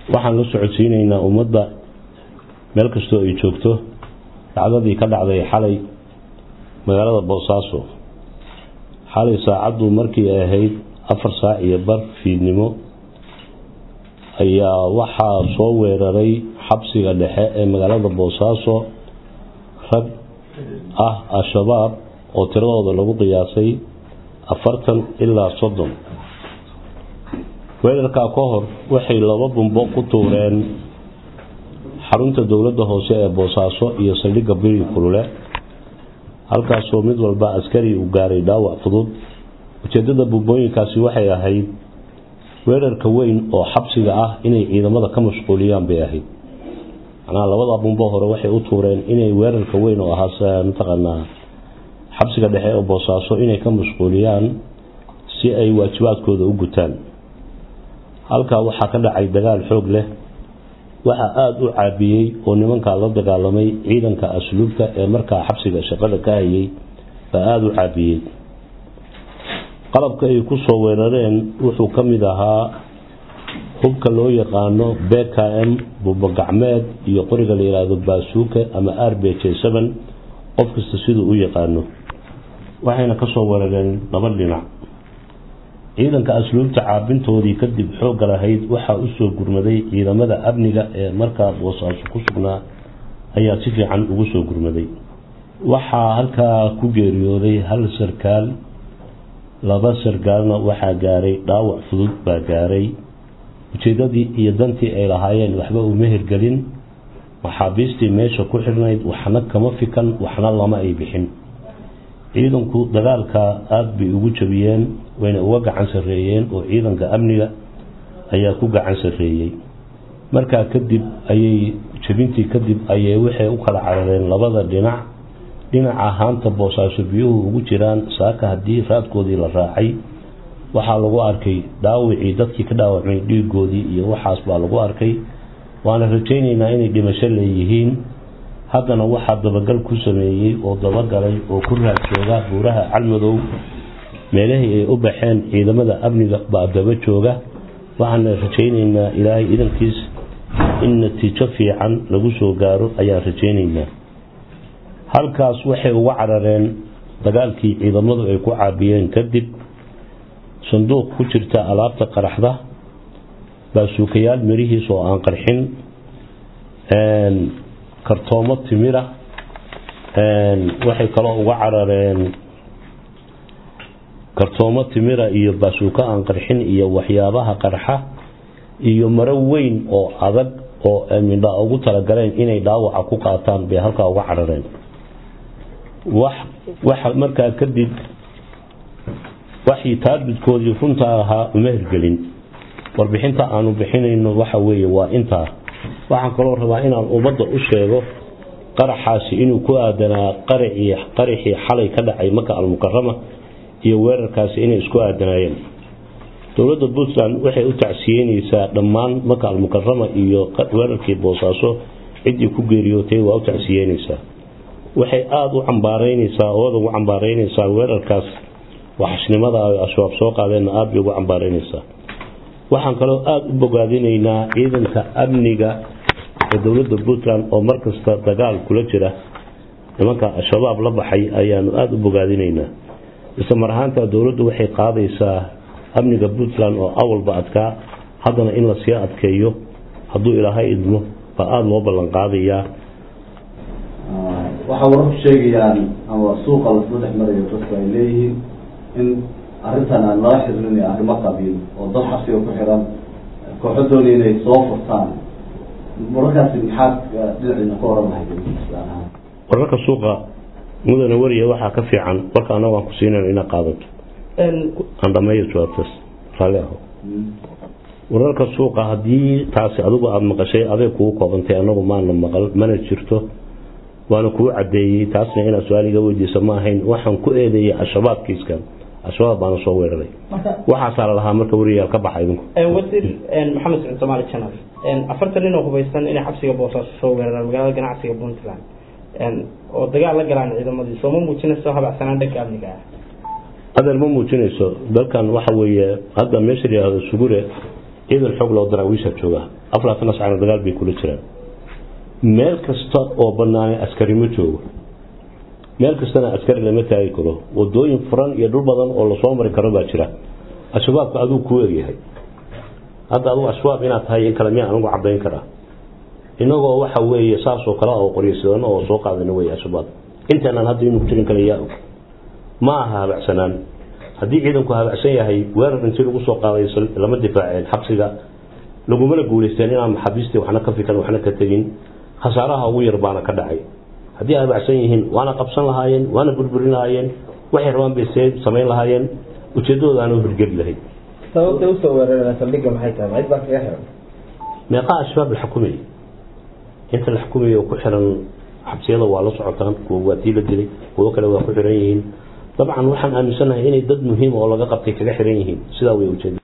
waxaan la socodsiinaynaa ummadda meel kastoo ay joogto dhacdadii ka dhacday xalay magaalada boosaaso xalay saacaddu markii ay ahayd afar saac iyo bar fiidnimo ayaa waxaa soo weeraray xabsiga dhexe ee magaalada boosaaso rag ah al-shabaab oo tiradooda lagu qiyaasay afartan ilaa soddon weerarkaa ka hor waxay laba bumbo ku tuureen xarunta dowladda hoose ee boosaaso iyo saldhigga biri kulule halkaasoo mid walba askari uu gaaray dhaawac fudud ujeedada bumbooyinkaasi waxay ahayd weerarka weyn oo xabsiga ah inay ciidamada ka mashquuliyaan bay ahayd macnaha labada bumbo hore waxay u tuureen inay weerarka weyn oo ahaa mataqaanaa xabsiga dhexe ee boosaaso inay ka mashquuliyaan si ay waajibaadkooda u gutaan halkaa waxaa ka dhacay dagaal xoog leh waxaa aada u caabiyey oo nimankaa la dagaalamay ciidanka asluubta ee markaa xabsiga shaqada ka hayay baa aada u caabiyey qalabka ay ku soo weerareen wuxuu ka mid ahaa hubka loo yaqaano b k m bubagacmeed iyo qoriga la yidhaahdo baasuuka ama r b j n qof kasta siduu u yaqaano waxayna ka soo weerareen laba dhinac ciidanka asluubta caabintoodii kadib xoogga lahayd waxaa usoo gurmaday ciidamada amniga ee markaa boosaaso ku sugnaa ayaa si fiican ugu soo gurmaday waxaa halkaa ku geeriyooday hal sarkaal laba sarkaalna waxaa gaaray dhaawac fudud baa gaaray ujeedadii iyo dantii ay lahaayeen waxba uma hirgelin maxaabiistii meesha ku xirnayd waxna kama fikan waxna lama ay bixin ciidanku dagaalka aada bay ugu jabiyeen wayna uga gacan sarreeyeen oo ciidanka amniga ayaa ku gacan sarreeyey markaa kadib ayay jabintii kadib ayay waxay u kala carareen labada dhinac dhinaca haanta boosaaso biyuhu ugu jiraan saaka haddii raadkoodii la raacay waxaa lagu arkay dhaawicii dadkii ka dhaawacmay dhiigoodii iyo waxaas baa lagu arkay waana rajaynaynaa inay dhimasho leeyihiin haddana waxaa dabagal ku sameeyey oo dabagalay oo ku raadsooga buuraha calmadow meelahii ay u baxeen ciidamada amniga baa daba jooga waxaana rajaynaynaa ilaahay idankiis in natiijo fiican lagu soo gaaro ayaan rajaynaynaa halkaas waxay uga carareen dagaalkii ciidamadu ay ku caabiyeen kadib sanduuq ku jirta alaabta qaraxda baasuukayaal mirihiis oo aan qarxin kartoomo timira waxay kaloo uga carareen kartoomo timira iyo baasuuka aan qarxin iyo waxyaabaha qarxa iyo maro weyn oo adag oo midha ugu talagaleen inay dhaawaca ku qaataan bay halkaa uga carareen waxa markaa kadib waxii taarbidkoodii runta ahaa uma hirgelin warbixinta aanu bixinayno waxa weeye waa intaa waxaan kaloo rabaa inaan ummadda u sheego qaraxaasi inuu ku aadanaa qaraxii xalay ka dhacay maka almukarama iyo weerarkaasi inay isku aadanaayeen dowladda puntland waxay u tacsiyeyneysaa dhammaan maka almukarama iyo weerarkii boosaaso ciddii ku geeriyootay waa u tacsiyeyneysaa waxay aada u cambaareyneysaa ooada ugu cambaareyneysaa weerarkaas waxashnimada ay al-shabaab soo qaadeenna aada bay ugu cambaareyneysaa waxaan kaloo aada u bogaadinaynaa ciidanka amniga ee dowladda puntland oo markasta dagaal kula jira nimanka al-shabaab la baxay ayaanu aada u bogaadinaynaa isla mar ahaanta dowladdu waxay qaadaysaa amniga puntland oo awalba adkaa haddana in lasii adkeeyo hadduu ilaahay idmo baa aada loo ballan qaadayaa waxaa wararku sheegayaan ama suuqa lasla dhex marayo dadku ay leeyihiin in arrintan aan lala xiriirinay arrimo qabiil oo dad xabsiga ku xiran kooxo doonaya inay soo furtaan wararkaasi maxaad dhinaciina ka oran lahayd islaan ahaan wararka suuqa mudane wariya waxaa ka fiican warka annaga aan ku siinayno inaad qaadato aan dhameeyo jawaabtaas raalli aho wararka suuqa haddii taasi adigu aada maqashay aday kugu koobantay anagu maana maqal mana jirto waana kuu cadeeyey taasna inaad su-aaliga weydiisa ma ahayn waxaan ku eedeeyay al-shabaab kiiskan al-shabaab baana soo weeraray waxaasaa la lahaa marka wariyaal ka baxa idinku wasiir maxamed sacid somaali janal afartan nin oo hubaysan inay xabsiga boosaaso soo weeraraan magaalada ganacsiga puntland oo dagaal la galaan ciidamadii soo ma muujinayso habacsanaan dhanka amniga ah adeer ma muujinayso dalkan waxa weeye hadda meesha la yihahdo sugure ciidan xoog loo daraawiisha jooga aflaatana sacna dagaal bay kula jiraan meel kasta oo banaanay askari ma joogo meel kastana askari lama taagi karo wadooyin furan iyo dhul badan oo lasoo mari karo baa jira al-shabaabka aduu kuu egyahay hadda adugu al-shabaab inaad tahay in kale miyaa anigu cadayn karaa inagoo waxa weeye saasoo kale oo qoryasadano oo soo qaadana wey al-shabaab intaanan hadda inuu jirin kale yaa og ma aha habacsanaan haddii ciidanku habacsan yahay weerar intii lagu soo qaaday lama difaaceen xabsiga lagumana guulaysteen inaan maxaabiistii waxna ka fikan waxna ka tegin khasaaraha ugu yar baana ka dhacay haddii habacsan yihiin waana qabsan lahaayeen waana burburin lahaayeen waxay rabaan bay see samayn lahaayeen ujeedadoodaana hirgeli lahayd sababta usoo weerareen saldhigga maxay tahay cid baa kaga xiran meeqaa al-shabaab la xukumayay inta la xukumayay oo ku xiran xabsiyada waa la socotaan kuwa waa tii la dilay kuwo kale waa ku xiran yihiin dabcan waxaan aaminsanahay inay dad muhiim oo laga qabtay kaga xiran yihiin sidaa way ujeeda